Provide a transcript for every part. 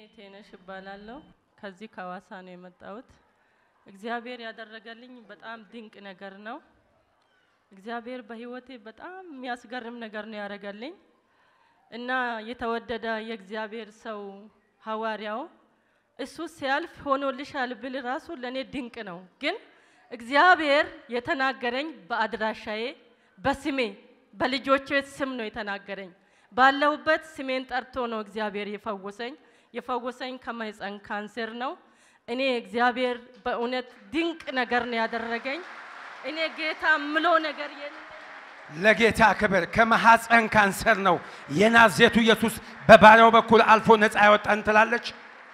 ቴነሽ እባላለሁ። ከዚህ ከሐዋሳ ነው የመጣሁት። እግዚአብሔር ያደረገልኝ በጣም ድንቅ ነገር ነው። እግዚአብሔር በሕይወቴ በጣም የሚያስገርም ነገር ነው ያደረገልኝ እና የተወደደ የእግዚአብሔር ሰው ሐዋርያው እሱ ሲያልፍ ሆኖልሻል ብል ራሱ ለእኔ ድንቅ ነው። ግን እግዚአብሔር የተናገረኝ በአድራሻዬ በስሜ በልጆቼ ስም ነው የተናገረኝ። ባለሁበት ስሜን ጠርቶ ነው እግዚአብሔር የፈወሰኝ። የፈወሰኝ ከማህፀን ካንሰር ነው። እኔ እግዚአብሔር በእውነት ድንቅ ነገር ነው ያደረገኝ። እኔ ጌታ ምሎ ነገር የለም። ለጌታ ክብር ከማሐፀን ካንሰር ነው የናዝሬቱ ኢየሱስ በባሪያው በኩል አልፎ ነፃ ያወጣን ትላለች።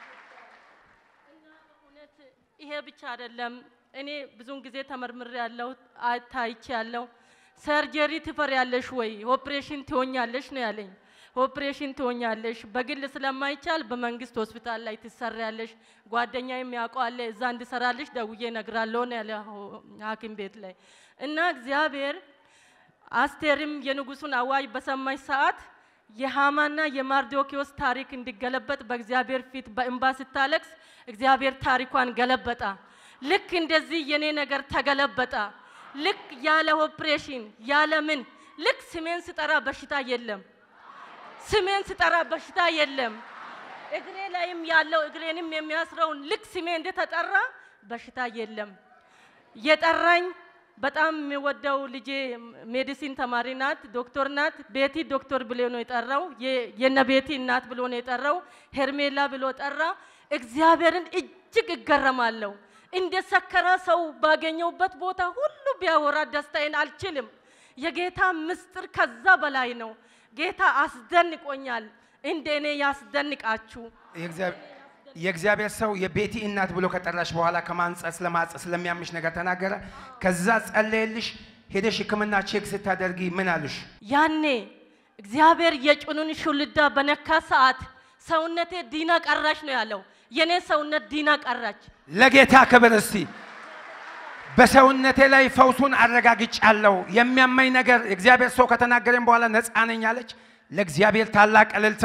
እውነት ይሄ ብቻ አይደለም። እኔ ብዙውን ጊዜ ተመርምሬ ያለው ታይቼ ያለው ሰርጀሪ ትፈር ያለሽ ወይ ኦፕሬሽን ትሆኛለሽ ነው ያለኝ። ኦፕሬሽን ትሆኛለሽ፣ በግል ስለማይቻል በመንግስት ሆስፒታል ላይ ትሰሪያለሽ። ጓደኛ የሚያውቀው አለ እዛ እንድሰራልሽ ደውዬ እነግራለሁ ነው ያለ ሐኪም ቤት ላይ እና እግዚአብሔር አስቴርም የንጉሱን አዋጅ በሰማች ሰዓት የሃማና የማርዶኪዎስ ታሪክ እንዲገለበጥ በእግዚአብሔር ፊት በእንባ ስታለቅስ እግዚአብሔር ታሪኳን ገለበጣ። ልክ እንደዚህ የኔ ነገር ተገለበጣ። ልክ ያለ ኦፕሬሽን ያለ ምን ልክ ስሜን ስጠራ በሽታ የለም። ስሜን ስጠራ በሽታ የለም። እግሬ ላይም ያለው እግሬንም የሚያስረውን ልክ ስሜ እንደተጠራ በሽታ የለም። የጠራኝ በጣም የሚወደው ልጄ ሜዲሲን ተማሪ ናት፣ ዶክተር ናት። ቤቲ ዶክተር ብሎ ነው የጠራው። የነ ቤቲ እናት ብሎ ነው የጠራው። ሄርሜላ ብሎ ጠራ። እግዚአብሔርን እጅግ እገረማለሁ። እንደ ሰከረ ሰው ባገኘውበት ቦታ ሁሉ ቢያወራ ደስታዬን አልችልም። የጌታ ምስጢር ከዛ በላይ ነው። ጌታ አስደንቆኛል። እንደ እኔ ያስደንቃችሁ። የእግዚአብሔር ሰው የቤቲ እናት ብሎ ከጠራሽ በኋላ ከማንጸት ስለማጸ ስለሚያምሽ ነገር ተናገረ። ከዛ ጸለየልሽ። ሄደሽ ሕክምና ቼክ ስታደርጊ ምን አሉሽ? ያኔ እግዚአብሔር የጭኑን ሹልዳ በነካ ሰዓት ሰውነቴ ዲና ቀራች ነው ያለው። የኔ ሰውነት ዲና ቀራች። ለጌታ ክብር እስቲ በሰውነቴ ላይ ፈውሱን አረጋግጫለሁ። የሚያመኝ ነገር እግዚአብሔር ሰው ከተናገረኝ በኋላ ነፃ ነኝ አለች። ለእግዚአብሔር ታላቅ እልልታ።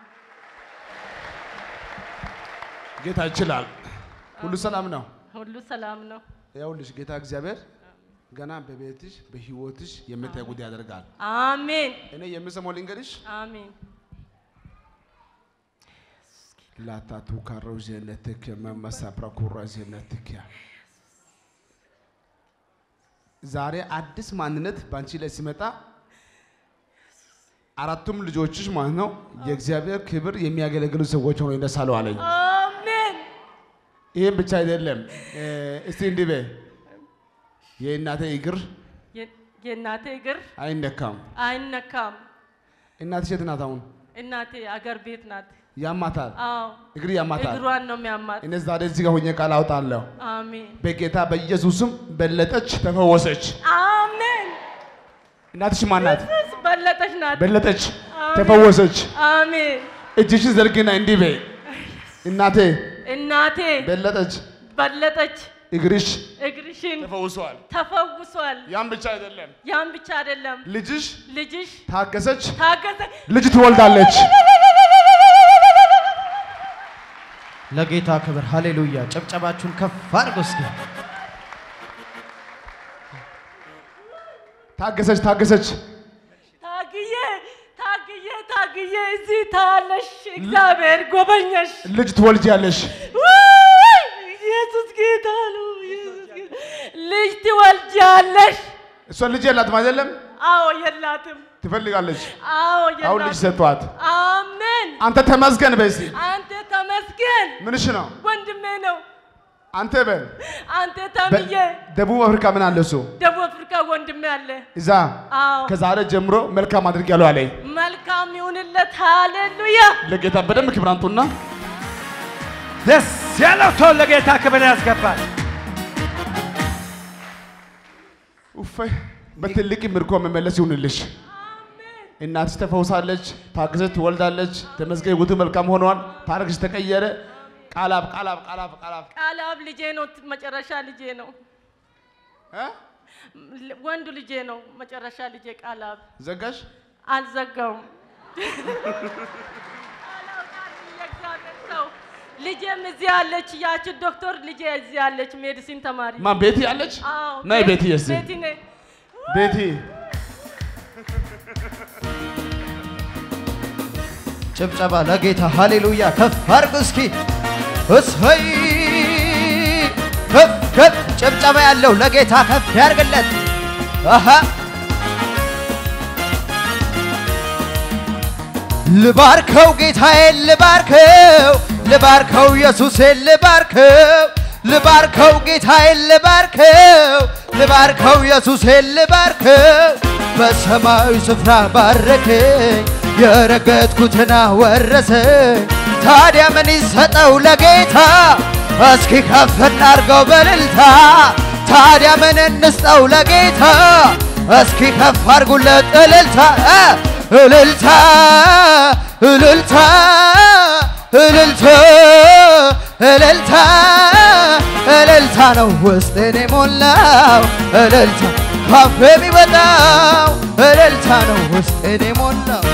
ጌታ ይችላል። ሁሉ ሰላም ነው። ሁሉ ሰላም ነው። ይኸውልሽ ጌታ እግዚአብሔር ገና በቤትሽ በህይወትሽ የምታይ ጉዳይ ያደርጋል። አሜን እኔ የምሰማው ልንገርሽ አሜን። ላታቱ ካረው ዜነትክ መመሳ ፕራኩራ ዜነትክ ዛሬ አዲስ ማንነት በአንቺ ላይ ሲመጣ አራቱም ልጆችሽ ማለት ነው የእግዚአብሔር ክብር የሚያገለግሉ ሰዎች ሆነው ይነሳሉ አለኝ። አሜን ይህም ብቻ አይደለም። እስቲ እንዲህ በይ የእናቴ እግር የ- የእናቴ እግር አይነካም። አይነካም። እናትሽ የት ናት አሁን? እናቴ አገር ቤት ናት። ያማታል፣ አዎ እግር ያማታል። እግሯን ነው የሚያማት። እኔ ዛሬ እዚህ ጋር ሆኜ ቃል አውጣለሁ። አሜን በጌታ በኢየሱስም በለጠች፣ ተፈወሰች። አሜን። እናትሽ ማናት? ኢየሱስ በለጠች ናት። በለጠች፣ አሜን። ተፈወሰች። አሜን እጅሽን ዘርግና እንዲህ በይ እናቴ እናቴ በለጠች፣ በለጠች እግርሽ እግርሽን ተፈውሷል። ተፈውሷል። ያም ብቻ አይደለም፣ ያን ብቻ አይደለም ልጅሽ ልጅሽ ታገሰች፣ ታገዘ ልጅ ትወልዳለች። ለጌታ ክብር ሃሌሉያ። ጨብጨባችሁን ከፍ አድርጎ እስኪ ታገሰች፣ ታገሰች። ታግዬ ታግዬ ታግዬ እዚህ ታለሽ እግዚአብሔር ጎበኘሽ። ልጅ ትወልጃለሽ። ውይ! ኢየሱስ ጌታ ነው። ኢየሱስ ጌታ ልጅ ትወልጃለሽ። እሷ ልጅ የላትም አይደለም፣ አዎ የላትም። ትፈልጋለች። አዎ አሁን ልጅ የላትም። ሰጥቷት፣ አሜን። አንተ ተመስገን በይ እስቲ። አንተ ተመስገን ምንሽ ነው? ወንድሜ ነው። አንተ በል አንተ ተምዬ ደቡብ አፍሪካ ምን አለ እሱ ደቡብ አፍሪካ ወንድሜ አለ። እዛ አዎ ከዛሬ ጀምሮ መልካም አድርጊያለሁ አለኝ። መልካም ይሁንለት። ሃሌሉያ ለጌታ በደንብ ክብር አምጡና ደስ ያለው ሰው ለጌታ ክብር ያስገባል። ኡፈይ በትልቅ ምርኮ መመለስ ይሁንልሽ። እናትሽ ተፈውሳለች፣ ታግዘች ትወልዳለች። ተመስገን ውቱ መልካም ሆኗል። ታሪክሽ ተቀየረ። ቃላብ ቃላብ ቃላብ ቃላብ ቃላብ ልጄ ነው። መጨረሻ ልጄ ነው። እ? ወንዱ ልጄ ነው። መጨረሻ ልጄ ቃላብ ዘጋሽ አልዘጋውም። ቃላብ ቃል የእግዚአብሔር ሰው ልጄም እዚህ ያለች ያች ዶክተር ልጄ እዚህ ያለች ሜዲሲን ተማሪ ማን ቤቲ አለች? አዎ፣ ነይ ቤት- ቤቲ እስቲ ቤቲ ነኝ። ቤቲ ጭብጨባ ለጌታ ሃሌሉያ ከፍ አድርግ እስኪ እሰይ ከፍ ከፍ ጭብጨባ ያለው ለጌታ ከፍ ያርግለት አሃ ልባርከው ጌታዬን ልባርከው ልባርከው ኢየሱሴን ልባርከው ልባርከው ጌታዬን ልባርከው ልባርከው ኢየሱሴን ልባርከው በሰማያዊ ስፍራ ባረከኝ የረገጥኩትና ወረሰኝ ታዲያ ምን ይሰጠው ለጌታ እስኪ ከፍ እናርገው በልልታ ታዲያ ምን እንስጠው ለጌታ እስኪ ከፍ አርጉለት እልልታ እ እልልታ እልልታ እልልታ እልልታ እልልታ ነው ውስጤን የሞላው እልልታ ካፌ የሚወጣው እልልታ ነው ውስጤን የሞላው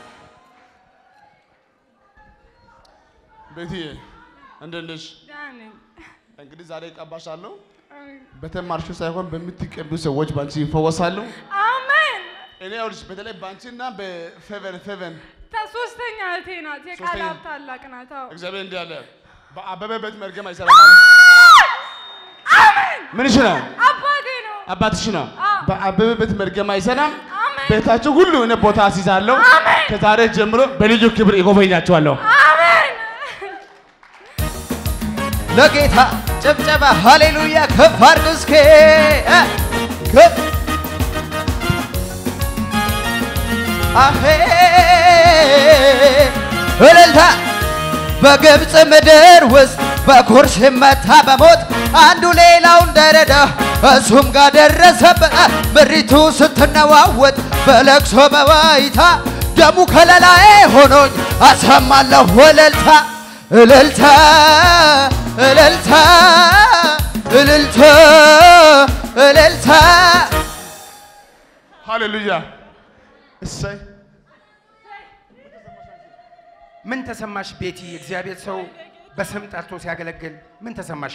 ቤቲ እንዴት ነሽ? ደህና ነኝ። እንግዲህ ዛሬ እቀባሻለሁ። በተማርሽው ሳይሆን በምትቀቡ ሰዎች ባንቺ ይፈወሳሉ። አሜን። እኔ ይኸውልሽ በተለይ ባንቺና በፌቨን ፌቨን ታ- ሶስተኛ እህቴ ናት። የቃል ሶስተኛ- ሀብ ታላቅ ናት። አዎ። እግዚአብሔር እንዲህ አለ፣ በአበበ ቤት መርገም አይሰራም አለ። ምንሽ ነው? አባቴ ነው። አባትሽ ነው። አዎ። በአበበ ቤት መርገም አይሰራም። አሜን። ቤታችሁ ሁሉ እኔ ቦታ አስይዛለሁ። አሜን። ከዛሬ ጀምሮ በልዩ ክብር ይጎበኛችኋለሁ። አሜን። ለጌታ ጭብጨባ ሃሌሉያ ከፍ አድርግ እስኪ እ ከፍ አሄ እልልታ በግብፅ ምድር ውስጥ በኩርሽ መታ በሞት አንዱ ሌላውን ደረዳ እሱም ጋር ደረሰበት ምድሪቱ ስትነዋወጥ በለቅሶ በዋይታ ደሙ ከለላዬ ሆኖኝ አሰማለሁ እልልታ እልልታ እልልታ እልልታ እልልታ ሃሌሉያ እሰይ ምን ተሰማሽ ቤቲ? እግዚአብሔር ሰው በስም ጠርቶ ሲያገለግል ምን ተሰማሽ?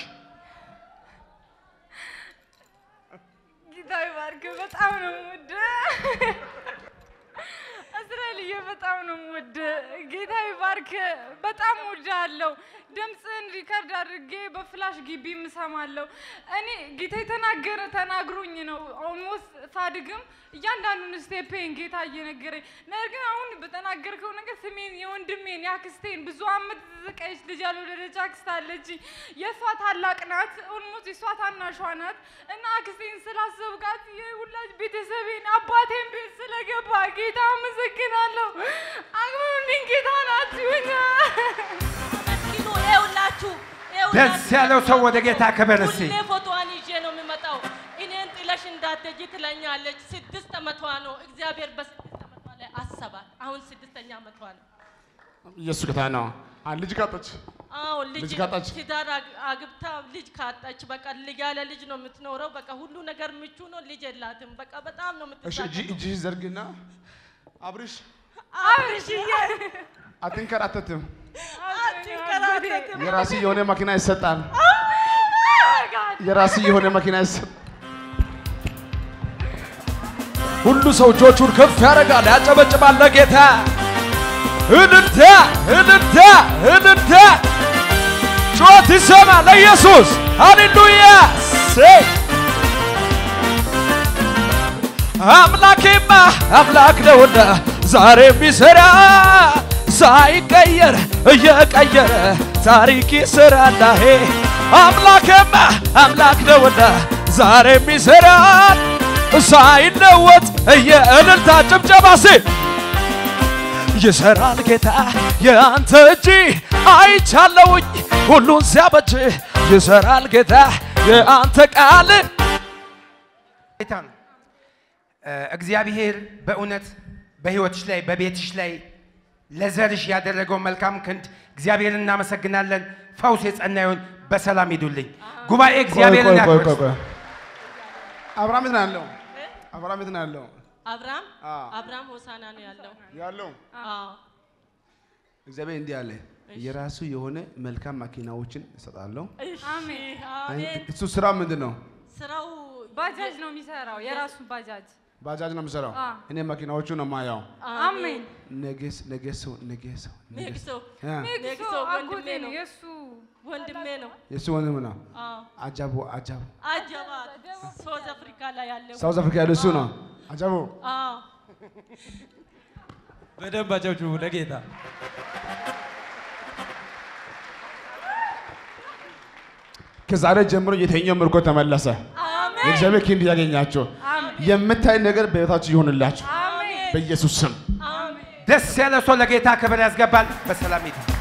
ጌታ ይባርክ። በጣም ነው የምወድህ እስራኤልዬ፣ በጣም ነው የምወድህ። ጌታ ይባርክ። በጣም እወድሃለሁ። ድምፅህን ሪከርድ አድርጌ በፍላሽ ግቢ እሰማለሁ። እኔ ጌታ የተናገረ ተናግሮኝ ነው ኦልሞስት ሳድግም እያንዳንዱን ስቴፔን ጌታ እየነገረኝ ነገር ግን አሁን በተናገርከው ነገር ስሜን የወንድሜን የአክስቴን ብዙ አመት ተዘቀየች ልጅ ያልወለደች አክስት አለችኝ። የእሷ ታላቅ ናት፣ ኦልሞስት የእሷ ታናሿ ናት እና አክስቴን ስላሰብካት የሁላች ቤተሰቤን አባቴን ቤት ስለገባ ጌታ አመሰግናለሁ። አግባብኝ ጌታ ናት ይሁኛ መስኪኑ ይኸውላችሁ ደስ ያለው ሰው ወደ ጌታ ክብር እስቲ ሁሌ ፎቶዋን ይዤ ነው የሚመጣው። እኔን ጥለሽ እንዳትሄጂ ትለኛለች። ስድስት ዓመቷ ነው። እግዚአብሔር በስድስት ዓመቷ ላይ አሰባት። አሁን ስድስተኛ ዓመቷ ነው። ኢየሱስ ጌታ ነው። አንድ ልጅ ካጠች አዎ ልጅ ልጅ ካጣች? ትዳር አግ- አግብታ ልጅ ካጣች በቃ ልጅ ያለ ልጅ ነው የምትኖረው። በቃ ሁሉ ነገር ምቹ ነው። ልጅ የላትም። በቃ በጣም ነው እሺ እጅ የምትሳቀቀው። እጅሽ ዘርግና አብርሽ አብርሽዬ አትንከራተትም። አትንከራተትም። የራሲ የሆነ መኪና ይሰጣል። የራሲ የሆነ መኪና ይሰጣል። ሁሉ ሰው እጆቹን ከፍ ያደርጋል፣ ያጨበጭባል ለጌታ። እልልታ እልልታ እልልታ ጩኸት ይሰማ ለኢየሱስ ሃሌሉያ ሴ አምላኬማ አምላክ ነውና ዛሬ የሚሰራ ሳይቀየር እየቀየረ ታሪክ ይሰራላሄ አምላኬማ አምላክ ነውና ዛሬ የሚሰራ ሳይለወጥ የእልልታ ጭብጨባ ሴ ይሰራል ጌታ የአንተ እጅ አይቻለውኝ ሁሉን ሲያበጅ ይሰራል ጌታ የአንተ ቃል ጌታ ነው። እ፣ እግዚአብሔር በእውነት በህይወትሽ ላይ በቤትሽ ላይ ለዘርሽ ያደረገው መልካም ክንድ እግዚአብሔር እናመሰግናለን። ፈውስ የጸና ይሁን። በሰላም ሂዱልኝ። ጉባኤ እግዚአብሔርን ቆይ ቆይ ቆይ ያክብር። ቆይ አብርሃም የት ነው ያለው? አብርሃም የት ነው ያለው? አብርሃም አዎ። አብርሃም ሆሳና ነው ያለው። ያለው አዎ እግዚአብሔር እንዲህ አለ፣ የራሱ የሆነ መልካም መኪናዎችን እሰጣለሁ። እሺ፣ አሜን። አሜን። እሱ ስራ ምንድን ነው? ስራው ባጃጅ ነው የሚሰራው፣ የራሱ ባጃጅ። ባጃጅ ነው የሚሰራው። አ። እኔ መኪናዎቹ ነው የማየው። አሜን። ነገስ ነገስ ነገስ ሜክሶ ያ ኔክሶ ኔክሶ አጎቴ ወንድሜ ነው ነው። የእሱ ወንድሜ ነው። የሱ ወንድም ነው። አዎ አጃቡ አጃቡ አጀባ ሳውዝ አፍሪካ ላይ ያለው ሳውዝ አፍሪካ ያለ እሱ ነው። አጃቡ አዎ በደንብ አጨብጭቡ ለጌታ። ከዛሬ ጀምሮ የተኛው ምርኮ ተመለሰ። አሜን የእግዚአብሔር ክንድ ያገኛቸው። የምታይ ነገር በሕይወታችሁ ይሆንላችሁ አሜን። በኢየሱስ ስም። አሜን ደስ ያለ ሰው ለጌታ ክብር ያስገባል። በሰላም ሂድ።